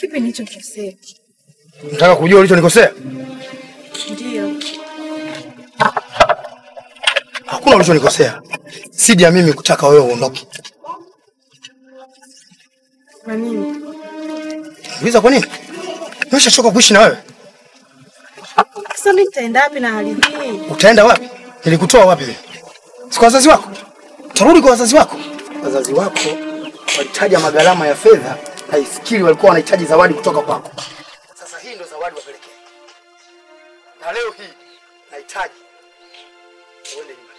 Kipi nilichokosea? Nataka kujua ulichonikosea. Ndio. Hakuna ulichonikosea. Sidi ya mimi kutaka wewe uondoke. Kwa nini? Uliza kwa nini? Nimeshachoka kuishi na wewe. Sasa mimi nitaenda wapi na hali hii? Utaenda wapi? Nilikutoa wapi wewe? Si kwa wazazi wako? Utarudi kwa wazazi wako? Wazazi wako walitaja magharama ya fedha, haifikiri walikuwa wanahitaji zawadi kutoka kwako. Sasa hii ndio zawadi wapelekee. Na leo hii nahitaji uende nyumbani.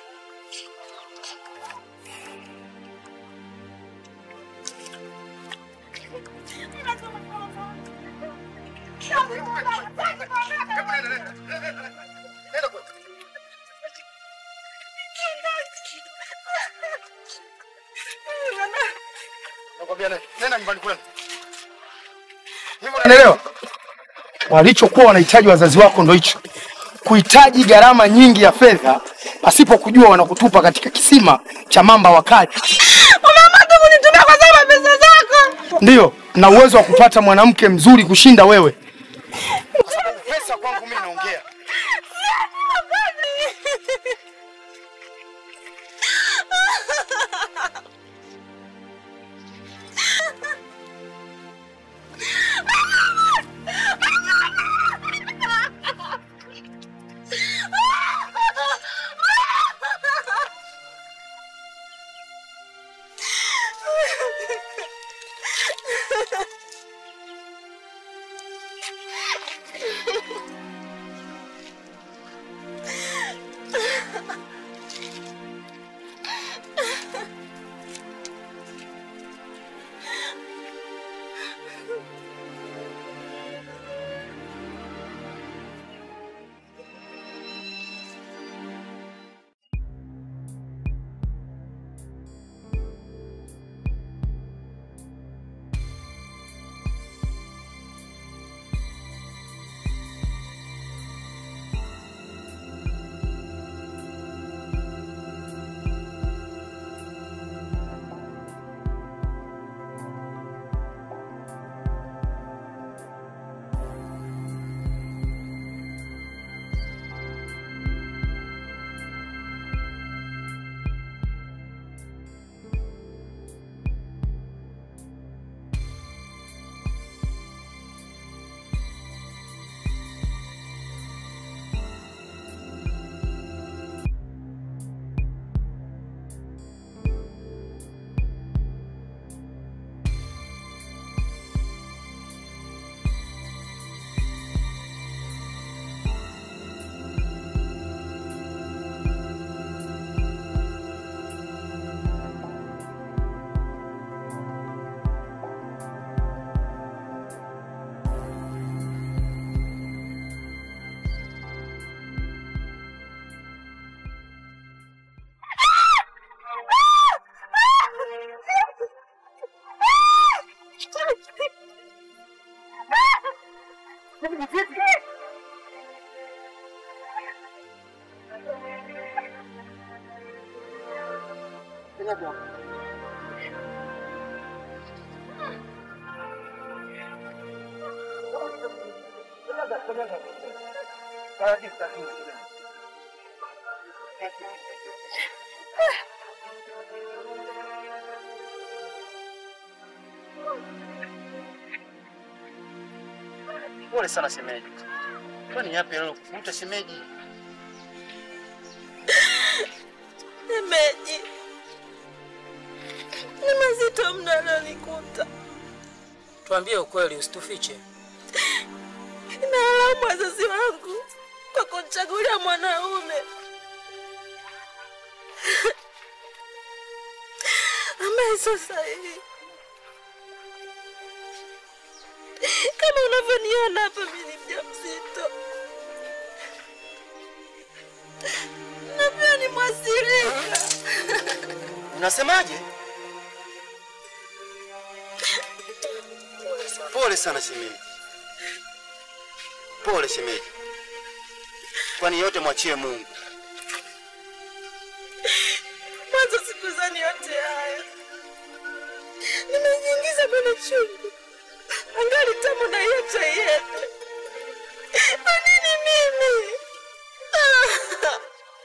Nakwambia nenda, nenda nyumbani kwenu. Hivyo unaelewa? Walichokuwa wanahitaji wazazi wako ndo hicho, kuhitaji gharama nyingi ya fedha pasipo kujua wanakutupa katika kisima cha mamba wakali. Umeamua tu kunitumia kwa sababu ya pesa zako. Ndiyo, na uwezo wa kupata mwanamke mzuri kushinda wewe. Kwa sababu pesa kwangu mimi naongea. Pole sana shemeji. Kwani yapi leo kukuta shemeji? Shemeji, ni mazito mno alionikuta. Tuambie ukweli, usitufiche. Nalaumu wazazi wangu kwa kunichagulia mwanaume ambaye sio sahihi. Kama unavyoniona hapa, mimi ni mjamzito na pia ni mwasirika. Unasemaje? Pole sana shemeji. Pole shemeji. Kwani yote mwachie Mungu. Mwanzo sikuzani yote haya, nimejiingiza kwenye chungu angali tamu na hiyo chai yetu. Kwa nini mimi? Ah!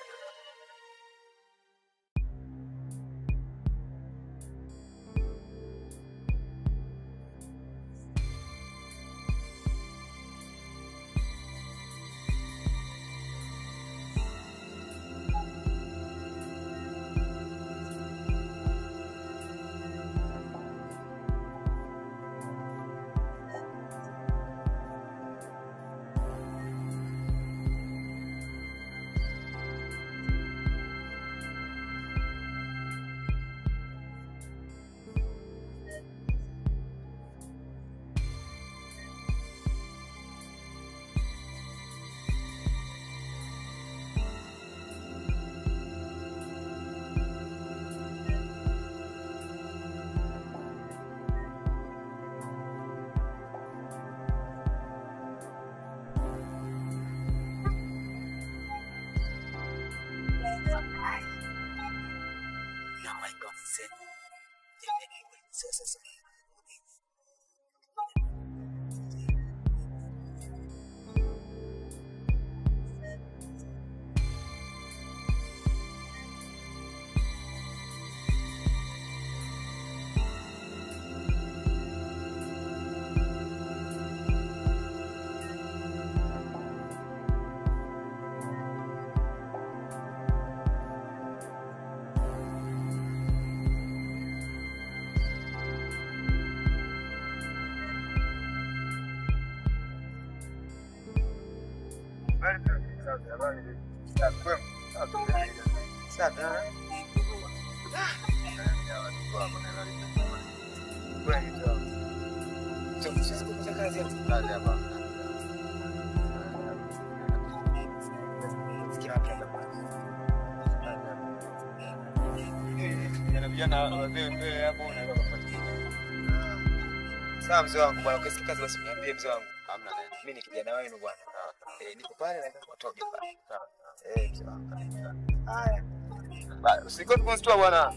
Sawa mzee wangu bwana, ukisikia kazi basi niambie mzee wangu. Hamna neno. Mimi ni kijana wenu bwana. Eh, niko pale na watoke pale. Sawa. Eh, mzee wangu. Haya. Basi usikose kunistua bwana.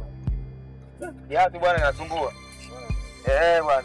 Yapi bwana inasumbua? Eh bwana.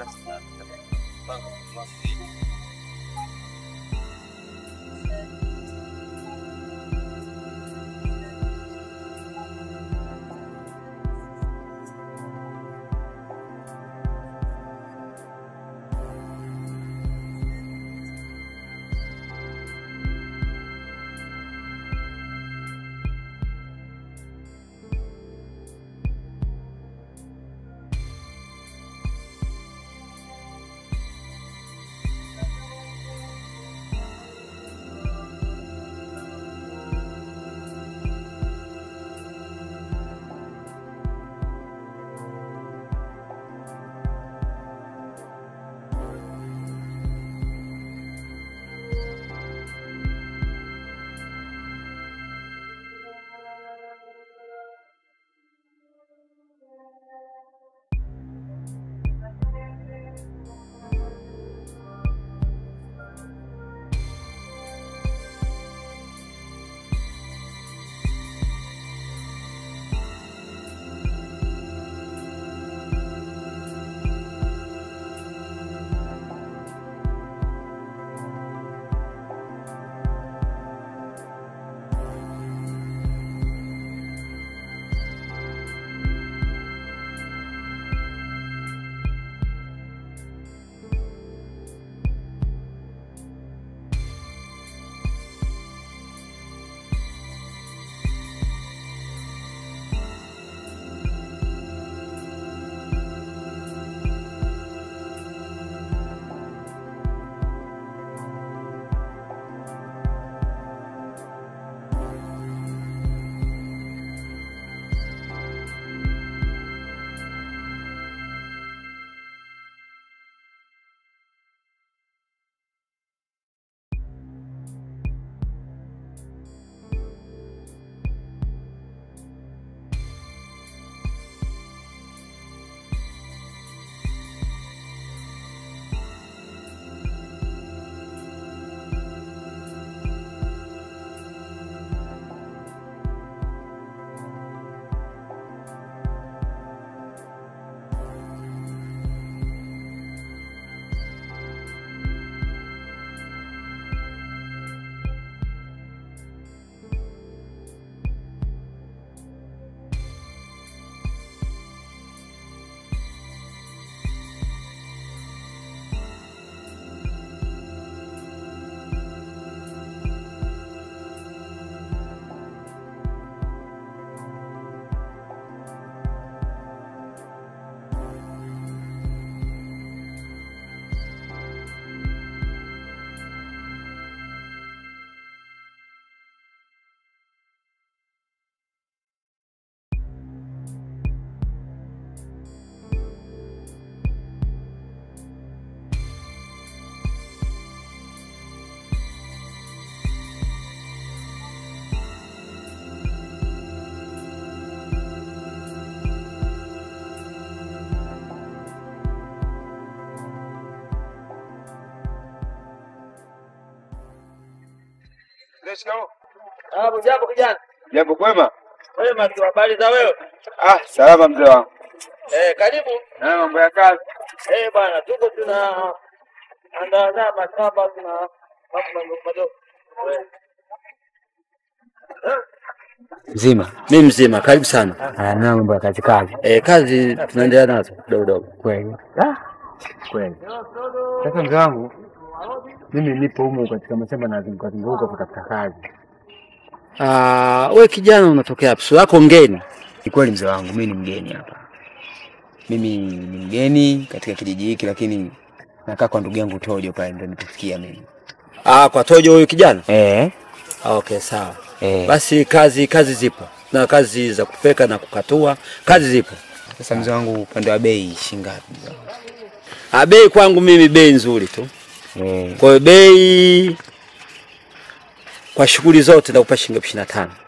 shikamoo. Hapo jambo kijana. Jambo kwema? Wema tu habari za wewe? Ah, salama mzee wangu. Eh, karibu. Na mambo ya kazi. Eh, bwana tuko tuna andaa mashamba tuna mambo madogo madogo. Mzima. Mimi mzima, karibu sana. Ah, na mambo ya kazi kazi. Eh, kazi tunaendelea nazo kidogo kidogo. Kweli. Ah, kweli. Sasa mzee wangu, mimi nipo humu katika mashamba na zunguka zunguka kutafuta kazi. Ah, we kijana unatokea wapi? Sura yako ngeni. Ni kweli mzee wangu, mimi ni mgeni hapa. Mimi ni mgeni katika kijiji hiki, lakini nakaa kwa ndugu yangu Tojo pale, ndio nitufikia mimi. Ah, kwa Tojo huyu kijana? Eh, Ah, okay, sawa. eh. Basi kazi kazi zipo. Na kazi za kupeka na kukatua, kazi zipo. Sasa mzee wangu, upande wa bei shingapi mzee wangu? Ah, bei kwangu mimi bei nzuri tu. Eh, Kwa hiyo bei kwa shughuli zote nakupa shilingi elfu ishirini na tano.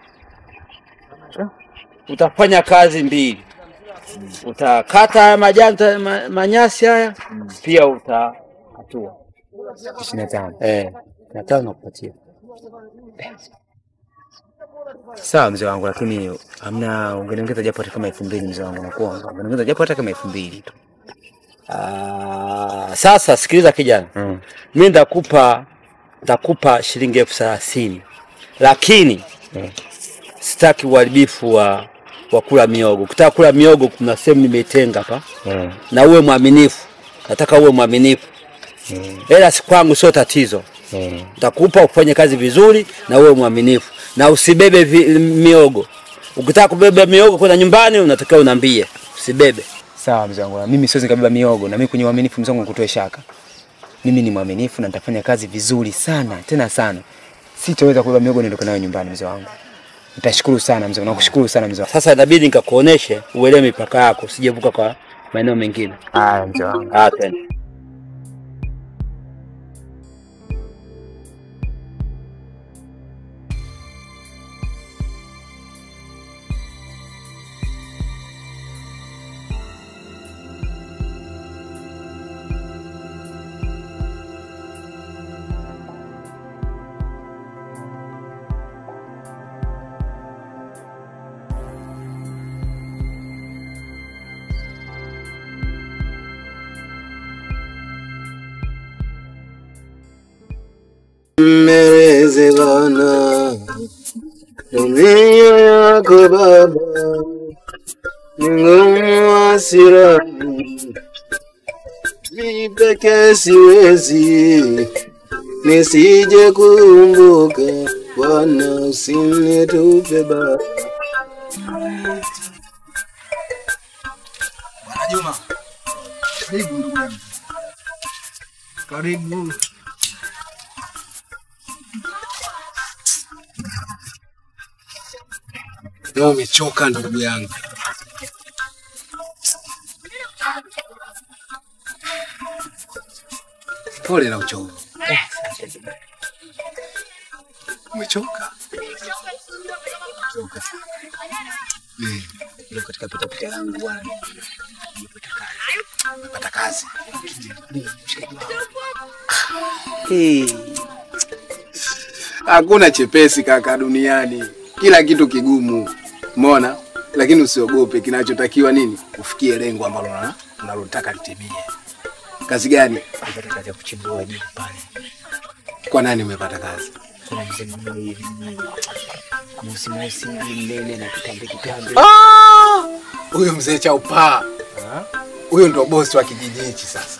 Utafanya kazi mbili, utakata haya majani ta- ma, manyasi haya pia utakatua. ishirini na tano. Eh, na tano nakupatia. Sawa mzee wangu, lakini hamna, ungeniongeza japo hata kama elfu mbili mzee wangu, nakuomba ungeniongeza japo hata kama elfu mbili tu. Ah, sasa sikiliza kijana, Mm. mimi ndakupa ndakupa shilingi elfu thelathini lakini Eh. sitaki uharibifu wa wa kula miogo. Ukitaka kula miogo, kuna sehemu nimeitenga hapa, Eh, na uwe mwaminifu. Nataka uwe mwaminifu, eh, hela si kwangu, sio tatizo. eh. Nitakupa ufanye kazi vizuri na uwe mwaminifu, na usibebe vi, miogo. Ukitaka kubeba miogo kwenda nyumbani, unatakiwa unambie, usibebe. Sawa mzee wangu, na mimi siwezi nikabeba miogo, na mimi kwenye uaminifu mzee wangu nikutoe shaka. Mimi ni mwaminifu na nitafanya kazi vizuri sana tena sana. Sitaweza kubeba miogo niondoke nayo nyumbani mzee wangu. Nitashukuru sana mzee, wangu, nakushukuru sana mzee wangu. Sasa inabidi nikakuoneshe uelewe mipaka yako, usijevuka kwa maeneo mengine. Haya mzee wangu. Ah, twende. Mmereze Bwana dunia yako Baba, ni ngumu hasirani, mimi pekee siwezi, nisije kumbuka Bwana, usinitupe Baba. Bwana Juma, karibu ndugu yangu, karibu. Leo umechoka ndugu yangu. Pole na uchovu. Umechoka? Umechoka. Eh, Leo katika pita pita yangu bwana. Nimepata kazi. Nimepata kazi. Ndio, mshikaji wangu. Eh. Hakuna chepesi kaka duniani, kila kitu kigumu, umeona. Lakini usiogope, kinachotakiwa nini? Ufikie lengo ambalo una- unalotaka litimie. Kazi gani? Nimepata kazi ya kuchimbua juu pale. Kwa nani umepata kazi? Kuna mzee mmoja hivi mweusi mweusi hivi mnene na kitambi kitambi. Ah! Huyo mzee Chaupaa, huyo ndo bosi wa kijiji hichi sasa.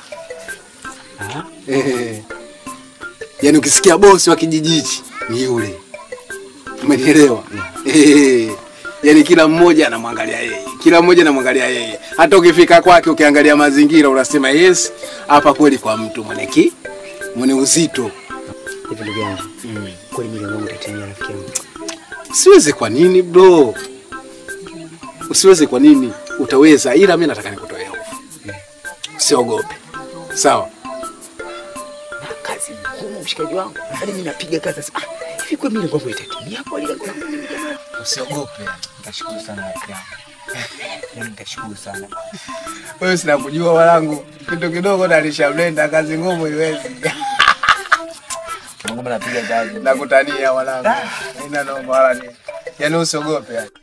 Eh. Yaani ukisikia bosi wa kijiji hichi ni yule, umenielewa? Eh. Yaani kila mmoja anamwangalia yeye, kila mmoja anamwangalia yeye. Hata ukifika kwake ukiangalia mazingira unasema yes, hapa kweli kwa mtu mwenye ki mwenye uzito. Hivi ndugu yangu, kweli mimi wangu tatimia rafiki yangu. Usiweze kwa nini bro? Usiweze kwa nini? Utaweza, ila mimi nataka nikutoe hofu. Usiogope, sawa? Na kazi ngumu mshikaji wangu. Hadi mimi napiga kazi sasa. Ah, hivi kwa mimi nguvu itatimia kwa ile nguvu mimi jamaa. Usiogope. Nitashukuru sana rafiki yangu. Yaani nitashukuru sana. Wewe sina kujua wanangu, kitu kidogo nalisha blenda, kazi ngumu iwezi. Mungu napiga kazi. Nakutania mwanangu. Haina noma wala nini. Yaani usiogope yani.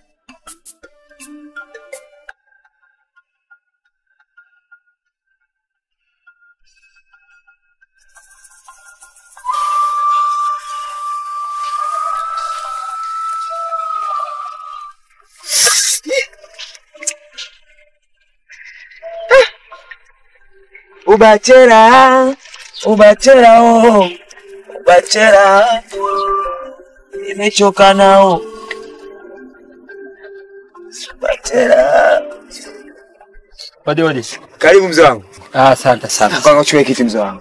Ubachera, ubachera oh, ubachera nimechoka nao. Ubachera. Wadi wadi. Karibu mzee wangu. Ah, asante sana. Panga uchukue kiti mzee wangu.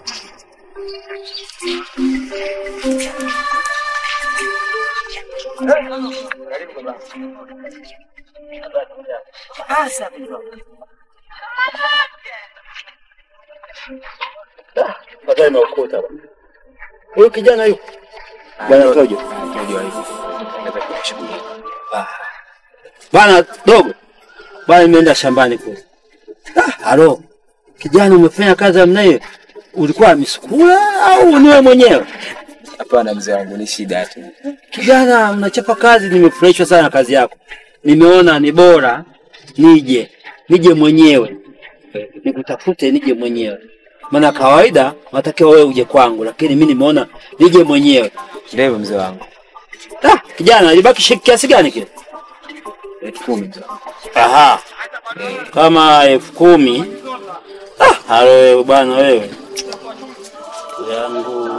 Baadaye nimeukuta. Huyu kijana yuko. Bwana Tojo. Bwana dogo. Bwana nimeenda shambani kule. Ah, halo. Kijana umefanya kazi namna hiyo. Ulikuwa misukula au ni wewe mwenyewe? Hapana mzee wangu, ni shida tu. Kijana mnachapa kazi, nimefurahishwa sana na kazi yako. Nimeona ni bora nije nije mwenyewe nikutafute, nije mwenyewe, maana kawaida natakiwa wewe uje kwangu, lakini mimi nimeona nije mwenyewe. Ndio mzee wangu. Ah, kijana ilibaki shilingi kiasi gani kile? Elfu kumi mzee wangu. Aha, kama elfu kumi. Ah, halo wewe bwana wewe yangu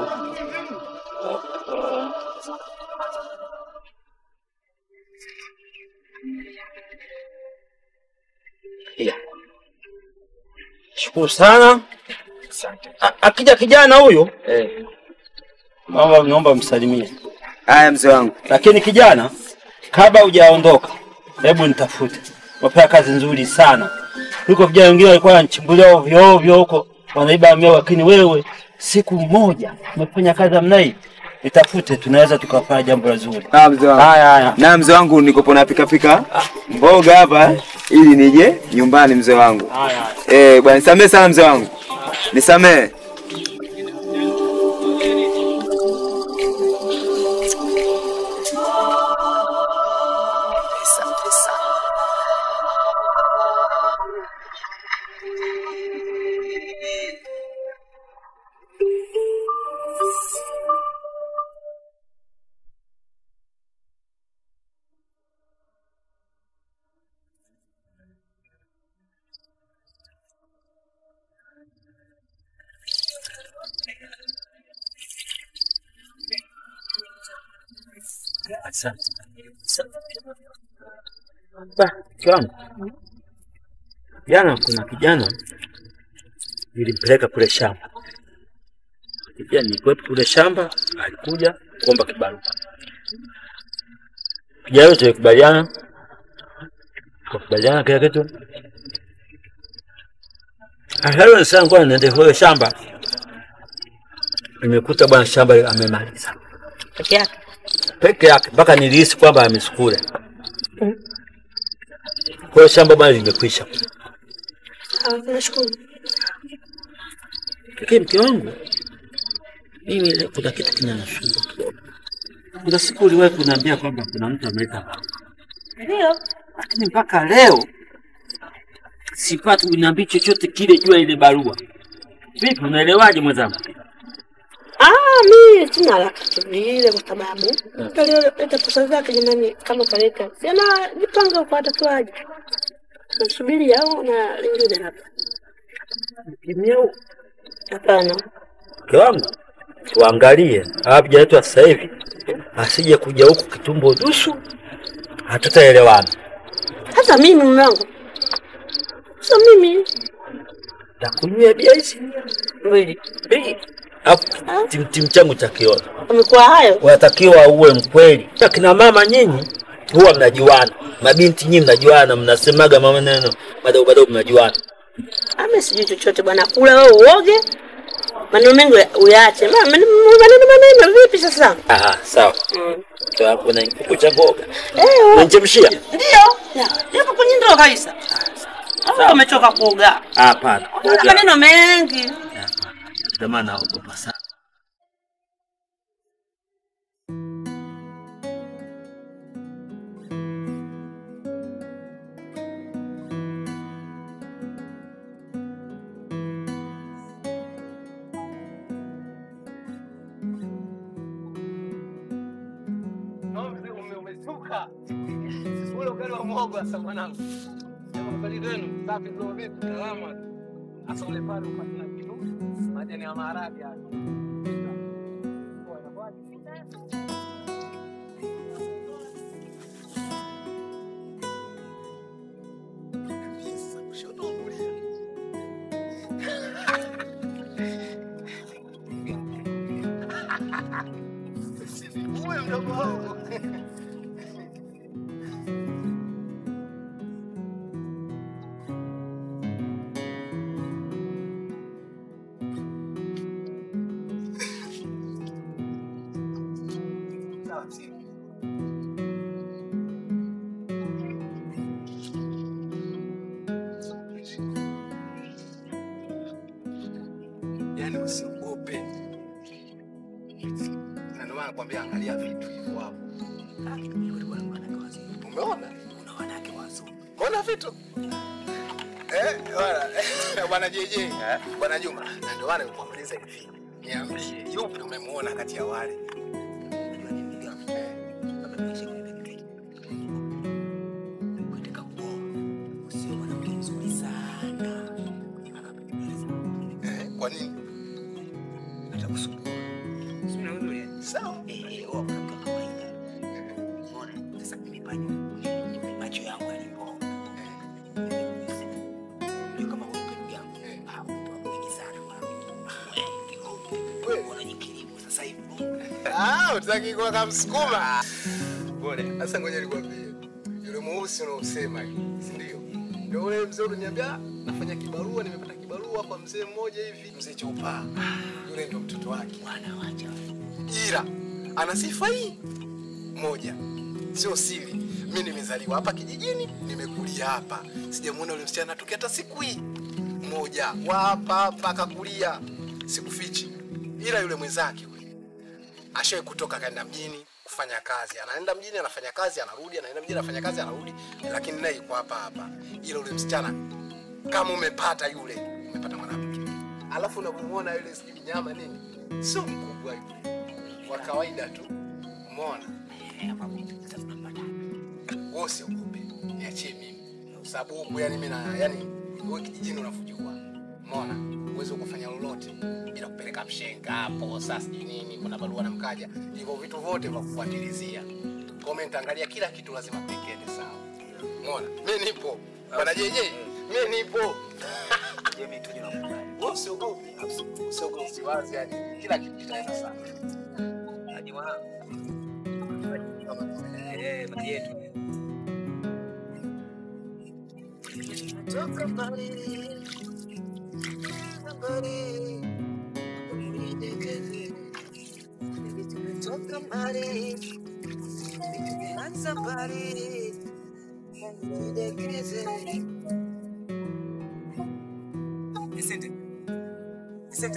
Ya. Shukuru sana. A- Akija kijana huyo Eh. naomba naomba msalimie. Haya mzee wangu. Lakini kijana, kabla hujaondoka, hebu nitafute. Wapea kazi nzuri sana kuliko vijana wengine walikuwa wanachimbulia ovyo ovyo huko wanaiba miao, lakini wewe siku moja umefanya kazi namna hii, nitafute, tunaweza tukafanya jambo la zuri. Ah mzee wangu. Haya haya, Na mzee wangu niko na pika pika mboga hapa ili nije nyumbani mzee wangu. haya haya. Eh, bwana nisamee sana mzee wangu. Nisamee. Asante. Ba, kiwangu. Jana kuna kijana nilimpeleka kule shamba. Pia nilikuwepo kule shamba, alikuja kuomba kibarua. Kijana yule tulikubaliana, tukakubaliana kila kitu. Akawa nasema ngoja niende kule shamba. Nimekuta bwana shamba amemaliza Peke yake. peke yake mpaka nilihisi kwamba amesukula. Kwa hiyo shamba bwana limekwisha. Ah, nashukuru. Lakini mke wangu mimi ile kuna kitu kinanisumbua kidogo. Kuna siku uliwahi kuniambia kwamba kuna mtu ameleta barua, Ndio. lakini mpaka leo sipati uniambia chochote kile juu ya ile barua. Vipi, unaelewaje mwenzangu? Ah, mimi sina haraka tu vile kwa sababu alileta pesa zake jamani, kama kaleta siana jipanga kwa atatuaje, nasubiri au na lingine labda. Kimyeu Hapana, mke wangu, tuangalie hawajaletwa sasa hivi, asije kuja huku kitumbo dusu, hatutaelewana. hata mimi mume wangu, sio mimi Takunywa bia hizi mbili mbili, alafu timtim changu cha kiona amekuwa hayo. unatakiwa uwe mkweli. Akina mama nyinyi huwa mnajuana, mabinti nyinyi mnajuana, mnasemaga maneno madogo madogo, mnajuana. Ame sijui chochote bwana, kula wewe uoge, maneno mengi uyaache. Ma- Maneno maneno maneno vipi sasa? Aha, sawa. Mm. Kwa hapo na kuku cha mboga Eh, wa- unachemshia? ndio. Yapo kwenye ndoo kabisa. Au umechoka kuoga? Hapana, Una maneno mengi. ndio maana naogopa sana. ule ugali wa muhogo sasa mwanangu. Jamaa ugali wenu safi ndio vipi? Salama. Sasa ule pale upatia kitu. Majani ya maharage hapo. Poa, inakuwaje? Uwe mdogo wangu. Sawa, simu. Yaani usiogope. Na ndio maana nakwambia angalia vitu hivyo hapo. Umeona? Una wanawake wazuri. Umeona vitu? Eh, bwana, bwana JJ, bwana Juma. Na ndio maana nikuuliza hivi. Niambie, yupi umemuona kati ya wale? Eh, kwa nini? Sawa. macho yangu yalipo ndio kama wewe ndugu yangu ah mtu mwingi sana Wewe. unajikilimu sasa hivi Ah, utaki kuwa kama msukuma. Bora. Sasa ngoja nikwambie. Yule mweusi unaosema hivi, si ndio? Ndio ule mzee uliniambia nafanya kibarua, nimepata kibarua kwa mzee mmoja hivi, mzee Chopa. Yule ndio mtoto wake. bwana wacha Ila ana sifa hii moja, sio siri. Mimi nimezaliwa hapa kijijini, nimekulia hapa, sijamuona yule msichana tokea hata siku hii moja wa hapa hapa akakulia, sikufichi. Ila yule mwenzake yule ashawahi kutoka kaenda mjini kufanya kazi, anaenda mjini anafanya kazi, anarudi, anaenda mjini anafanya kazi, anarudi, lakini naye yuko hapa hapa. Ila yule msichana kama umepata yule, umepata mwanamke, alafu unamuona yule sijui nyama nini, sio mkubwa yule, wa kawaida tu, umeona? Wewe usiogope, niachie mimi, kwa sababu huku yani mimi na yani wewe kijijini unafujua, umeona? Uweze kufanya lolote bila kupeleka mshenga hapo, sasa sijui nini, kuna barua na mkaja, hivyo vitu vyote vya kufuatilizia. Comment, angalia kila kitu lazima pekende sawa, umeona? Mimi nipo bwana JJ, mimi nipo. mimi tuje na kukubali Wewe usiogope, usiogope, usiwazi, yani kila kitu kitaenda sawa. hadi wa eh mali yetu Toka mbali, mbali, unidekeze. Baby, tumetoka mbali, tumeanza mbali, unidekeze. Vicente Vicente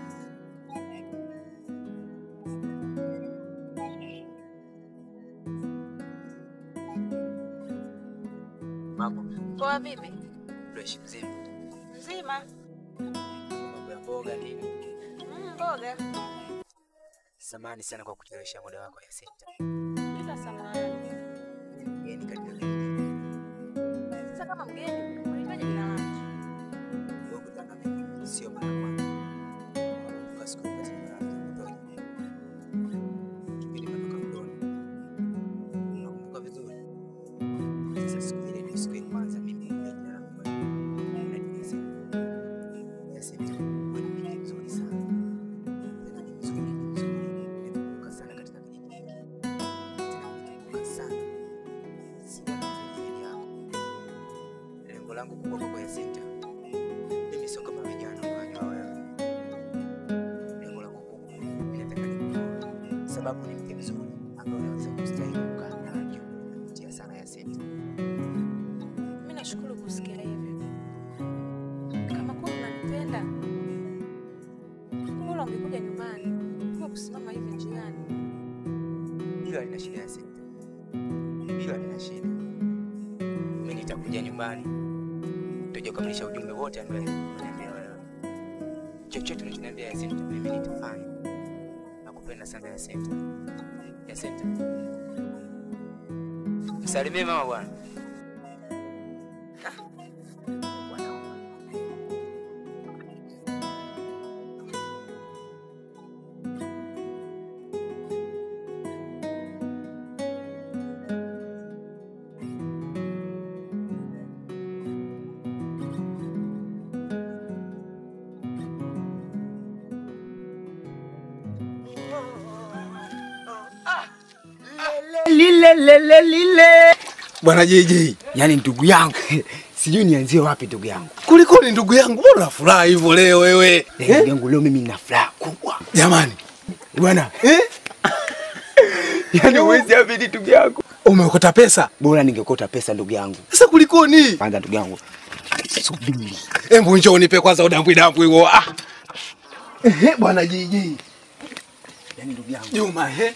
Mambo Poa vipi? fresh mzima. Mzima? Mambo ya mboga nini? Mm, mboga. Samahani sana kwa kuchelewesha muda wako ya senta. Bila samahani. Mgeni katika kijiji. Sasa kama mgeni, unahitaji jina langu. Kukutana mimi sio mara ya kwanza. Kwa siku wakati nilikuwa kutoka. Kipindi natoka mdoni. Nakumbuka vizuri. Sasa siku ile ndio siku ya kwanza mimi kuja jina langu. Na Yasinta. Yasinta ni mwanamke mzuri sana. Tena ni mzuri, ni mzuri. Nimekumbuka sana katika kijiji. Tena nimekumbuka sana. Sina zaidi yako. Lengo langu kubwa kwako Yasinta mimi sio kama vijana unawajua wewe. Lengo langu kubwa mimi nataka nikuoe, sababu ni mke mzuri ambaye unaweza kustahili kukaa naye. Navutia sana Yasinta. Mimi nashukuru kusikia hivyo. Kama kwa unanipenda, bora ungekuja nyumbani. Kwa kusimama hivi njiani. Hilo halina shida Yasinta, hilo halina shida. Mimi nitakuja nyumbani, tutaja kukamilisha ujumbe wote ambao unaniambia wewe. Chochote unachoniambia Yasinta, mimi nitafanya. Nakupenda sana Yasinta. Yasinta, Salimie mama bwana. lile lile lile. Bwana JJ, Yaani ndugu yangu, sijui nianzie wapi ndugu yangu. kuliko ni ndugu yangu, mbona unafuraha hivyo leo wewe? Eh, Ndugu yangu leo mimi nina furaha kubwa. Jamani, Bwana, eh? yaani huwezi amini ndugu yangu. Umeokota pesa? Bora ningekota pesa ndugu yangu. Sasa kulikoni? Kwanza ndugu yangu. Subiri. Hebu njoo unipe kwanza udambwi dambwi huo. Ah. Ehe, bwana JJ. Yaani ndugu yangu. Juma, he?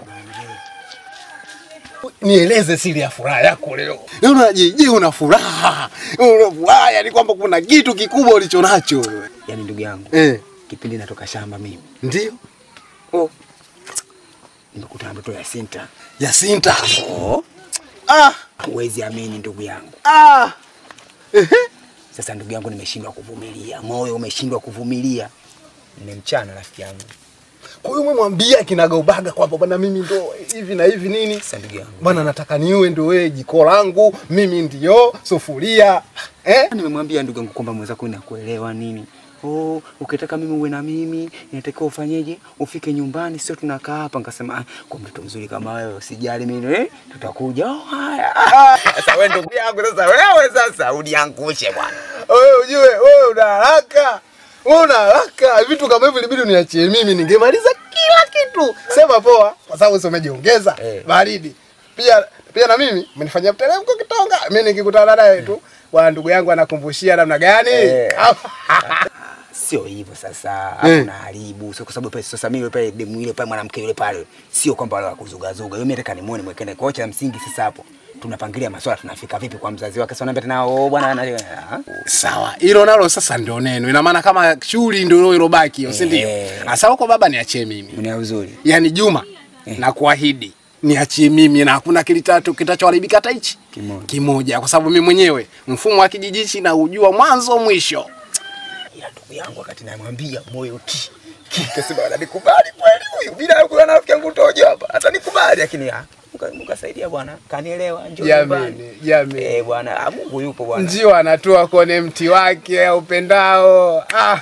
Nieleze siri ya furaha yako leo. Unaona JJ una furaha. Una furaha yani kwamba kuna kitu kikubwa ulicho nacho wewe. Yaani ndugu yangu. Eh, Kipindi natoka shamba mimi. ndio. Oh. Nimekutana mtoto ya Sinta. Yasinta. Oh. Ah, Huwezi amini ndugu yangu. ah. Ehe. Sasa ndugu yangu nimeshindwa kuvumilia. Moyo umeshindwa kuvumilia. Nimemchana rafiki yangu. Kwa hiyo umemwambia kinagaubaga kwamba bwana mimi ndo hivi na hivi nini? Sasa ndugu yangu. Bwana nataka niwe ndo wewe jiko langu, mimi ndio sufuria. Eh? Nimemwambia ndugu yangu kwamba mwenzako nakuelewa nini. Oh, ukitaka mimi uwe na mimi, inatakiwa ufanyeje? Ufike nyumbani, sio tunakaa hapa. Nikasema ah, kwa mtoto mzuri kama wewe usijali mimi eh, tutakuja. Oh, haya. Sasa wewe ndugu yangu, sasa wewe sasa uniangushe bwana. Wewe ujue wewe una haraka. Wewe una haraka. Vitu kama hivi ilibidi uniachie mimi ningemaliza kila kitu. Sema poa kwa sababu sio umejiongeza. Eh. Baridi. Pia pia na mimi umenifanyia mteremko kitonga. Mimi nikikutana naye tu bwana ndugu yangu anakumbushia namna gani? Eh. Sio hivyo sasa, hapo Eh. unaharibu. Sio kwa sababu pale sasa mimi pale demu yule pale mwanamke yule pale, sio kwamba wale wakuzugazuga. Mimi nataka nimuone mwekene kocha msingi sasa hapo. Tunapangilia maswala tunafika vipi kwa mzazi wake. Sasa unaambia tena oh bwana ana ah? Sawa, hilo nalo sasa ndio neno. Ina maana kama shughuli ndio ilobaki, hiyo, si ndio? Eh. Sasa huko baba niachie mimi. Mwenye uzuri. Yaani Juma, na kuahidi niachie mimi na hakuna kilitatu kitachoharibika hata hichi Kimoja. kimoja, kwa sababu mimi mwenyewe mfumo wa kijijichi na ujua mwanzo mwisho. Ila ndugu yangu wakati namwambia moyo ti. Kasema ananikubali kweli huyu bila kuwa na rafiki yangu tojo hapa. Atanikubali lakini ah muka- mukasaidia bwana. Kanielewa njoo nyumbani. Jamani, jamani. Eh bwana, ah, Mungu yupo bwana. Ndio anatoa kwenye mti wake upendao. Ah.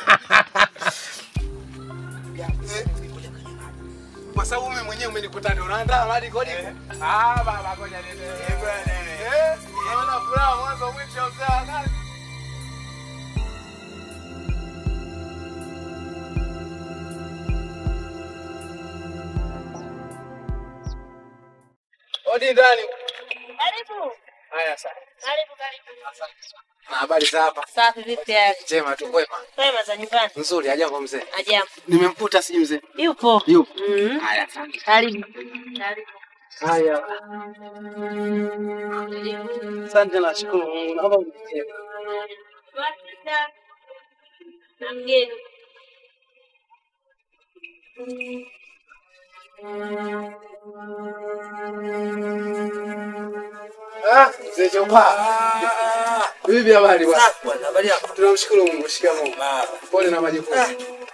Kwa sababu mimi mwenyewe umenikuta ndio unaandaa hadi kodi. Ah baba ngoja nende. Eh bwana. Eh, naona furaha mwanzo mwisho mzee wa kazi. Odi ndani. Karibu. Haya sasa. Karibu karibu. Na habari za hapa? Safi vipi hali? Njema tu kwema. Kwema za nyumbani. Nzuri, ajabu mzee. Ajabu. Nimemkuta si mzee. Yupo. Yupo. Mhm. Haya asante. Karibu. Karibu. Haya. Asante nashukuru Mungu. Naomba unitie. Wasita. Na mgeni. Ah, mzee Chopa. Vipi habari bwana? Safi bwana, habari yako? Tunamshukuru Mungu, shikamoo. Baba. Pole na majukumu.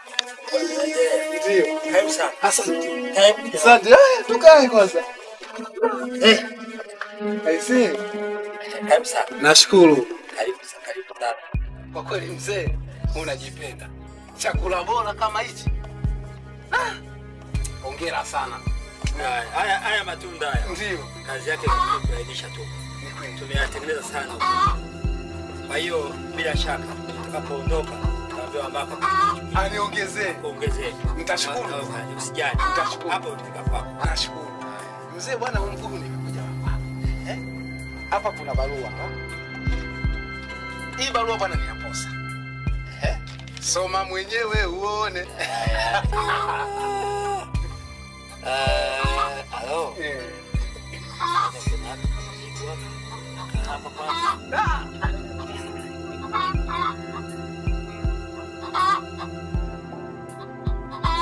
Ndio. Karibu sana. Asante. Karibu. Asante. Haya, tukae kwanza. Eh, Aisee. karibu sana. Nashukuru. Karibu sana, karibu sana. Kwa kweli mzee, unajipenda. Chakula bora kama hichi. Ah, Hongera sana. Haya, Haya haya matunda haya. Ndio. Kazi yake ni kulainisha tu. Tumeyatengeneza sana. Kwa hiyo bila shaka tutakapoondoka tutaambiwa ambako Aniongezee. kuongezee. Nitashukuru. Usijali. Nitashukuru. Hapo utafika kwako. Nashukuru. Mzee bwana mkuu nimekuja hapa. Eh? Hapa kuna barua. ha? Hii barua bwana ni ya posa. Eh? Soma mwenyewe uone. Eh, halo. Eh. Hapa kwanza.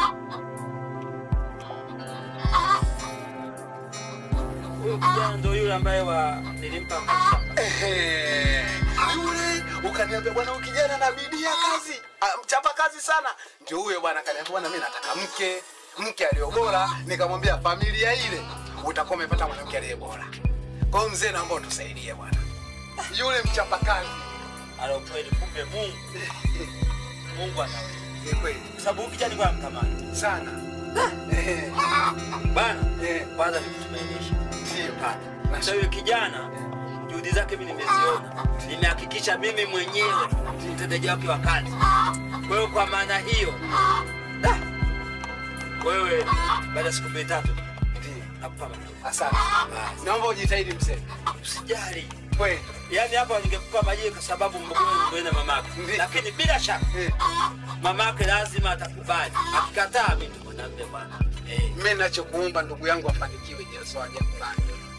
Huyo kijana ndo yule ambaye wa nilimpa mashamba. Ehe, yule ukaniambia bwana, huyu kijana na bidii ya kazi, ah, mchapa kazi sana. Ndio huyo bwana akaniambia, bwana, mimi nataka mke, mke aliyo bora. Nikamwambia familia ile utakuwa umepata mwanamke aliye bora. Kwa hiyo mzee, naomba utusaidie bwana, yule mchapa kazi. Alo kweli, kumbe Mungu Mungu anaweza. Ni kweli Kwa sababu huyu kijana alikuwa anamtamani sana. Ehe, bana. eh, Kwanza nikutumainisha ndio. pata. Sasa huyu kijana juhudi zake mimi nimeziona, nimehakikisha mimi mwenyewe ni mtendaji wake wa kazi. Kwa hiyo kwa maana hiyo, da, wewe baada ya siku mbili tatu Ndio. nakupa majibu. Asante. Naomba ujitahidi mzee. Usijali. Kweli. Yaani hapa ningekupa majibu kwa sababu mgogoro na mamako, Ndiyo. lakini bila shaka Eh, mamake lazima atakubali. Akikataa mimi ndo mwanamume bwana. Eh, mimi ninachokuomba ndugu yangu afanikiwe, Yesu aje kubali.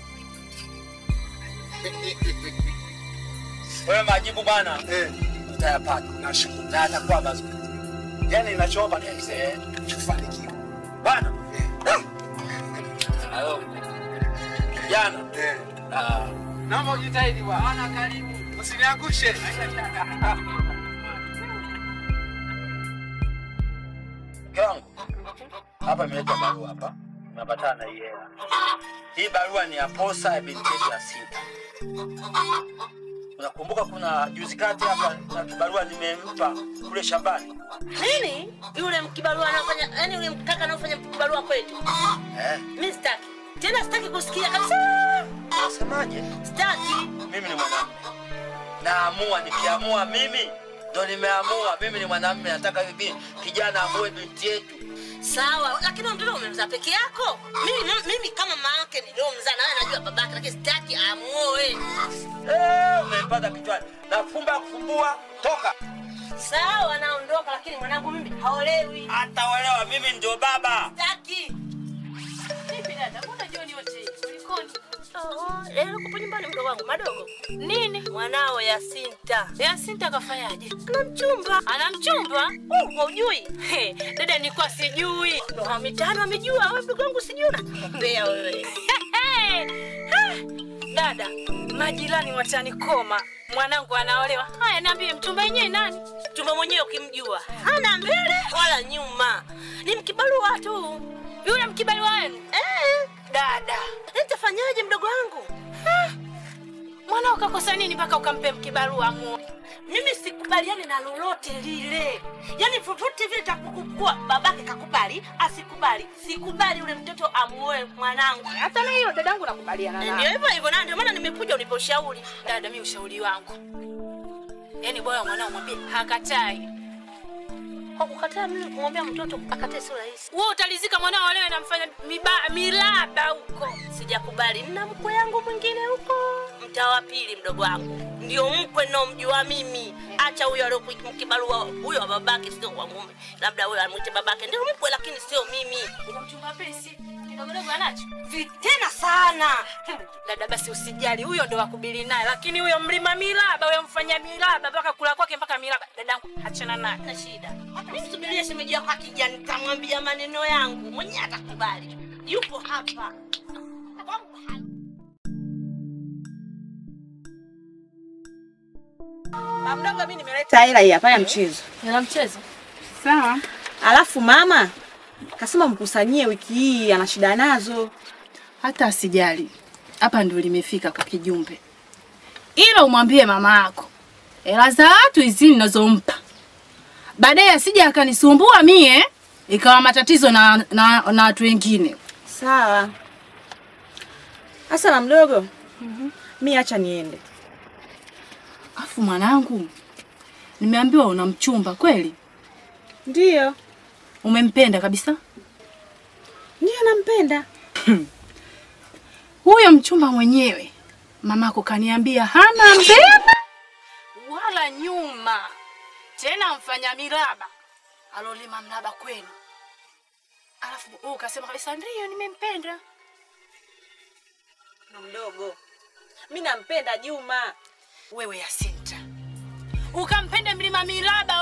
wewe majibu bwana Eh, utayapata nashukuru. na atakuwa mazuri Yaani ninachoomba ni mzee tufanikiwe. bwana. Eh, Hayo kijana, eh. ah, Naomba ujitahidi bwana. Karibu. Usiniangushe. mke wangu hapa imeleta barua hapa, unapatana na hii hela. Hii barua ni ya posa ya binti yetu ya sita. Unakumbuka kuna juzi kati hapa na kibarua nimempa kule shambani Nini? Yule mkibarua anafanya, yani yule mkaka anafanya kibarua kwetu. eh? Mimi sitaki. Tena sitaki kusikia kabisa. Unasemaje? Sitaki. Mimi ni mwanamume, naamua. Nikiamua mimi ndo nimeamua. Mimi ni mwanamume, nataka hivi kijana amue binti yetu. Sawa, lakini huyo mtoto umemzaa peke yako. Mimi mimi kama mama yake niliomzaa na wewe najua babake, lakini sitaki amuoe. Eh, umempata kichwani. Nafumba kufumbua, toka. Sawa, naondoka, lakini mwanangu mimi haolewi. Ataolewa, mimi ndio baba. Sitaki. Vipi dada? Mbona jioni yote hii? Kulikoni? Oh, leo kupo nyumbani mdogo wangu madogo. Nini? Mwanao Yasinta. Yasinta kafanyaje? Ana mchumba. Ana mchumba? Uh, haujui? He, dada nilikuwa sijui. Ndoa mitano amejua, wewe mdogo wangu sijui unakumbea wewe. Dada, majirani watanikoma. Mwanangu anaolewa. Haya, niambie mchumba yenyewe nani? Chumba mwenyewe ukimjua, hana mbele wala nyuma, ni mkibarua tu. Yule mkibali wenu. Eh, Dada, nitafanyaje mdogo wangu? mwanao kakosa nini mpaka ukampe mkibarua mu? Mimi sikubaliani na lolote lile, yaani popote vile takukukua, babake kakubali asikubali, sikubali yule mtoto amuoe mwanangu. Hata na hiyo dadangu nakubaliana Ndio nayo. hivyo hivyo, na ndio maana nimekuja unipe ushauri. Dada, mimi ushauri wangu, yaani bora mwanao mwambie hakatai. Kwa kukataa mimi kumwambia mtoto akatae sio rahisi. Wewe utalizika mwanao olewe na mfanya miba, milaba huko. Sijakubali, nina mkwe yangu mwingine huko mtaa wa pili, mdogo wangu ndio mkwe naomjua mimi. Acha huyo aliokibarua huyo wa babake, sio wa mume. Labda huyo amwite babake ndio mkwe, lakini sio mimi. Kuna mchumba pesi kidogodogo anacho Tena sana dada, basi usijali, huyo ndo wakubili naye, lakini huyo mlima milaba, huyo mfanya milaba mpaka kula kwake mpaka milaba, dadangu achana naye. na shida. Mimi subiria shemeji yako akija, nitamwambia maneno yangu mwenyewe, atakubali. Yupo hapa Mdogo, mimi nimeleta hela hii hapa ya mchezo. Ila mchezo Sawa. Alafu mama kasema mkusanyie wiki hii, ana shida nazo. Hata asijali, hapa ndio limefika kwa kijumbe, ila umwambie mama yako hela za watu hizi ninazompa, baadaye asije akanisumbua mie ikawa matatizo na na na watu wengine. Sawa. Sasa na mdogo, mi acha niende. Afu mwanangu, nimeambiwa una mchumba kweli? Ndiyo, Umempenda kabisa? ndiyo nampenda. Huyo mchumba mwenyewe mamako kaniambia hana mbele wala nyuma, tena mfanya miraba alolima mraba kwenu. Alafu wewe ukasema kabisa ndiyo, nimempenda. Na mdogo, mi nampenda Juma. Wewe Yasinta, ukampenda mlima miraba